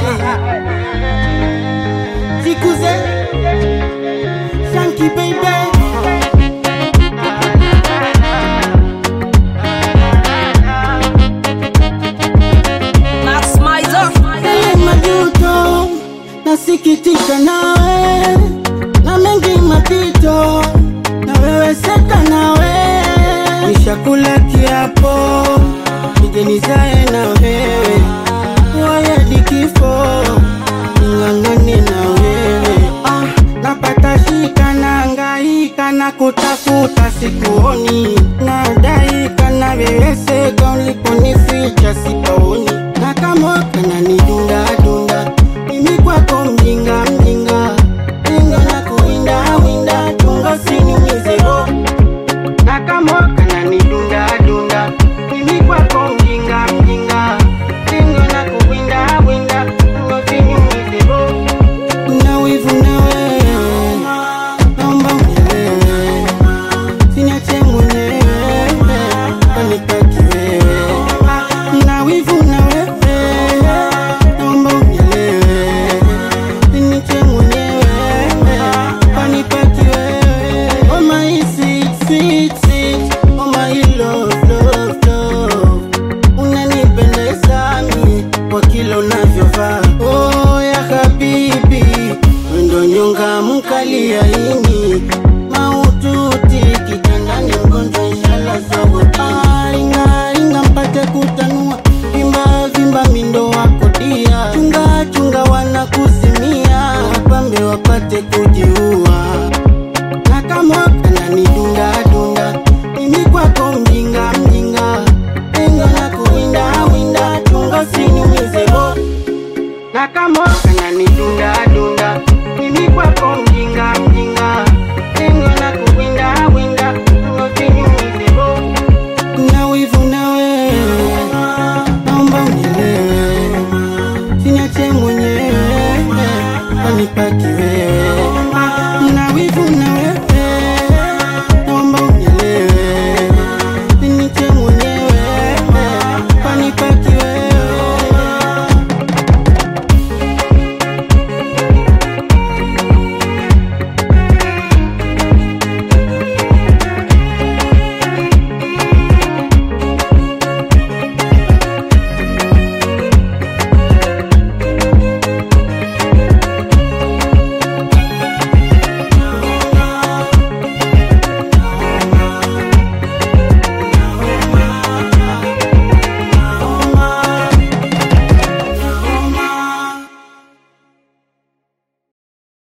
Jikuze Shanky baby Max Mizer. Ele majuto nasikitika nawe na mengi mapito na wewe seka nawe nishakula kiapo nije nizae na wewe wayadi kifo ning'ang'ane na wewe ah, napata shika na ngaika na kutafuta sikuoni nadaika na weweseka uliponificha sitaoni na kama kananidunda dunda mimi kwako mjinga mjinga inga na kuwinda winda tunga siniumize roho na kama kananidunda dunda mimi kwako mjinga mjinga inga na kuwinda winda tunga siniumize roho na wivu na wewe naomba unielewe siniache mwenyewe anitaki wewe na wivu